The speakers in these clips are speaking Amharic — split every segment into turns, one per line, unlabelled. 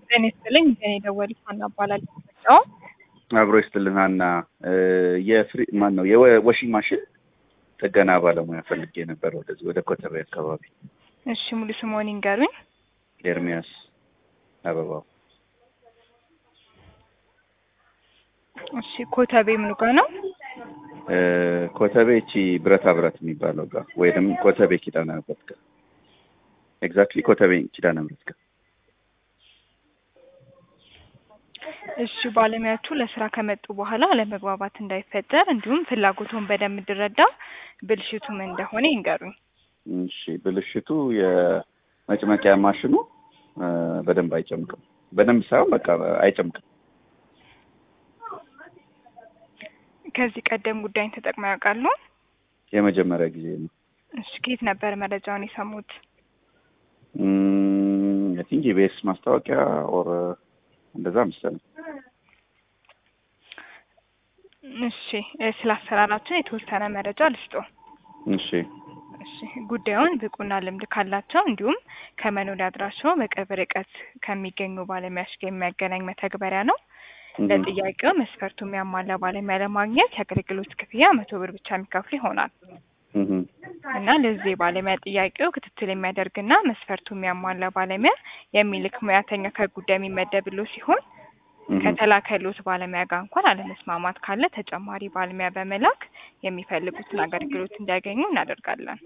ጤና ይስጥልኝ። እኔ ደወሊት ሀና እባላለሁ። ነው
አብሮ ይስጥልን ሀና። የፍሪ ማን ነው የወሺንግ ማሽን ጥገና ባለሙያ ፈልጌ ነበር ወደዚህ ወደ ኮተቤ አካባቢ።
እሺ ሙሉ ስምዎን ይንገሩኝ?
ኤርሚያስ አበባው።
እሺ ኮተቤ ምኑ ጋ ነው?
ኮተቤ እቺ ብረታ ብረት የሚባለው ጋር ወይም ኮተቤ ኪዳነ ምሕረት ጋር ኤግዛክትሊ ኮተቤ ኪዳነ ምሕረት ጋር።
እሺ ባለሙያዎቹ ለስራ ከመጡ በኋላ አለመግባባት እንዳይፈጠር እንዲሁም ፍላጎቱን በደንብ እንድረዳ ብልሽቱ ምን እንደሆነ ይንገሩኝ።
እሺ ብልሽቱ የመጭመቂያ ማሽኑ በደንብ አይጨምቅም። በደንብ ሳይሆን በቃ አይጨምቅም።
ከዚህ ቀደም ጉዳይን ተጠቅመው ያውቃሉ?
የመጀመሪያ ጊዜ ነው።
እሺ ከየት ነበር መረጃውን የሰሙት?
አይ ቲንክ የቤስ ማስታወቂያ ኦር እንደዛ መሰለኝ።
እሺ ስለ አሰራራችን የተወሰነ መረጃ ልስጦ።
እሺ
እሺ ጉዳዩን ብቁና ልምድ ካላቸው እንዲሁም ከመኖሪያ አድራሻው በቅርብ ርቀት ከሚገኙ ባለሙያዎች ጋር የሚያገናኝ መተግበሪያ ነው። ለጥያቄው መስፈርቱ የሚያሟላ ባለሙያ ለማግኘት የአገልግሎት ክፍያ መቶ ብር ብቻ የሚከፍሉ ይሆናል እና ለዚህ የባለሙያ ጥያቄው ክትትል የሚያደርግና መስፈርቱ የሚያሟላ ባለሙያ የሚልክ ሙያተኛ ከጉዳይ የሚመደብሎ ሲሆን ከተላከሎት ባለሙያ ጋር እንኳን አለመስማማት ካለ ተጨማሪ ባለሙያ በመላክ የሚፈልጉትን አገልግሎት እንዲያገኙ እናደርጋለን።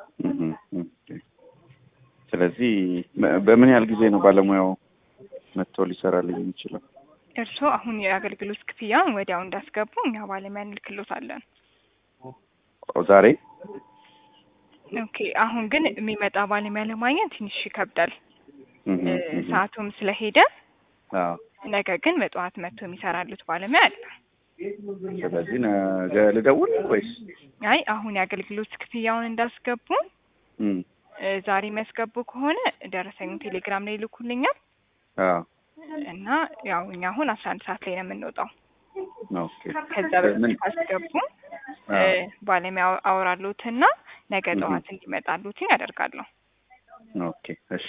ስለዚህ በምን ያህል ጊዜ ነው ባለሙያው መጥቶ ሊሰራልኝ የሚችለው?
እርስዎ አሁን የአገልግሎት ክፍያውን ወዲያው እንዳስገቡ እኛ ባለሙያ እንልክሎታለን።
ዛሬ
ኦኬ። አሁን ግን የሚመጣ ባለሙያ ለማግኘት ትንሽ ይከብዳል፣ ሰዓቱም ስለሄደ። ነገ ግን በጠዋት መጥቶ የሚሰራሉት ባለሙያ አለ።
ስለዚህ ነገ ልደውል ወይስ?
አይ አሁን የአገልግሎት ክፍያውን እንዳስገቡ ዛሬ የሚያስገቡ ከሆነ ደረሰኙን ቴሌግራም ላይ ይልኩልኛል እና ያው እኛ አሁን አስራ አንድ ሰዓት ላይ ነው የምንወጣው። ከዛ በፊት ካስገቡ ባለሙያ አወራሉትና ነገ ጠዋት እንዲመጣሉት ያደርጋለሁ።
ኦኬ እሺ።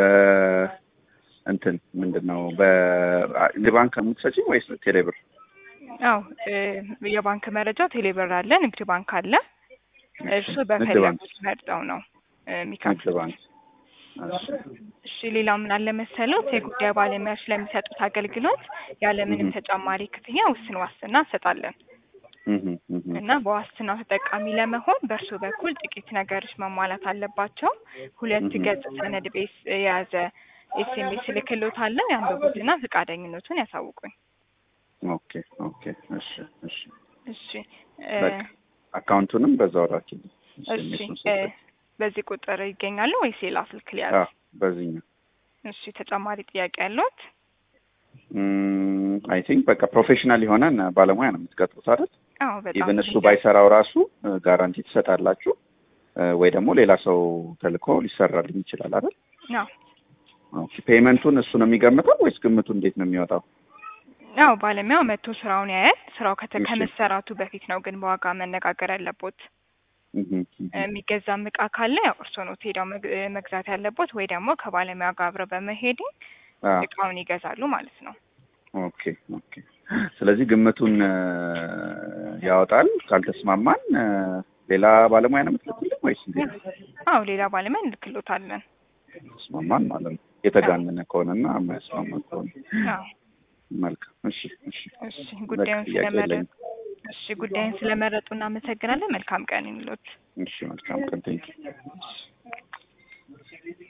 በእንትን ምንድን ነው በባንክ የምትሰጪኝ ወይስ ቴሌብር?
አው የባንክ መረጃ ቴሌብር አለ፣ ንግድ ባንክ አለ። እርሱ በፈለጉት መርጠው ነው የሚከፍሉት። እሺ ሌላው ምን አለ መሰለው የጉዳይ ባለሙያዎች ለሚሰጡት አገልግሎት ያለምንም ተጨማሪ ክፍያ ውስን ዋስትና እንሰጣለን እና በዋስትናው ተጠቃሚ ለመሆን በእርሱ በኩል ጥቂት ነገሮች መሟላት አለባቸው። ሁለት ገጽ ሰነድ ቤስ የያዘ ኤስኤምኤስ ልክሎታለሁ። ያንብቡትና ፈቃደኝነቱን ያሳውቁኝ።
ኦኬ ኦኬ። እሺ እሺ
እሺ።
አካውንቱንም በዛው ላኪልኝ።
እሺ በዚህ ቁጥር ይገኛሉ ወይስ ሌላ ስልክ ሊያዝ?
በዚህኛው።
እሺ ተጨማሪ ጥያቄ ያለዎት?
አይ ቲንክ በቃ ፕሮፌሽናል የሆነን ባለሙያ ነው የምትቀጥሩት አይደል?
አዎ በጣም
ኢቨን እሱ ባይሰራው ራሱ ጋራንቲ ትሰጣላችሁ ወይ ደግሞ ሌላ ሰው ተልኮ ሊሰራልኝ ይችላል አይደል?
አዎ።
ኦኬ ፔመንቱን እሱ ነው የሚገምተው ወይስ ግምቱ እንዴት ነው የሚወጣው?
ያው ባለሙያው መጥቶ ስራውን ያያል። ስራው ከመሰራቱ በፊት ነው ግን በዋጋ መነጋገር ያለቦት። የሚገዛም እቃ ካለ ያው እርስዎ ነው ሄደው መግዛት ያለቦት ወይ ደግሞ ከባለሙያ ጋር አብረው በመሄድ እቃውን ይገዛሉ ማለት ነው።
ኦኬ ኦኬ። ስለዚህ ግምቱን ያወጣል። ካልተስማማን ሌላ ባለሙያ ነው የምትልኩልን ወይስ እንዴት?
አዎ ሌላ ባለሙያ እንልክሎታለን።
ተስማማን ማለት ነው። የተጋነነ ከሆነና የማያስማማ ከሆነ
አዎ።
መልካም። እሺ እሺ
እሺ ጉዳዩን ስለመረጡ እሺ ጉዳዩን ስለመረጡ እናመሰግናለን። መልካም ቀን ይሁንልዎት።
እሺ መልካም ቀን። ቴንኪው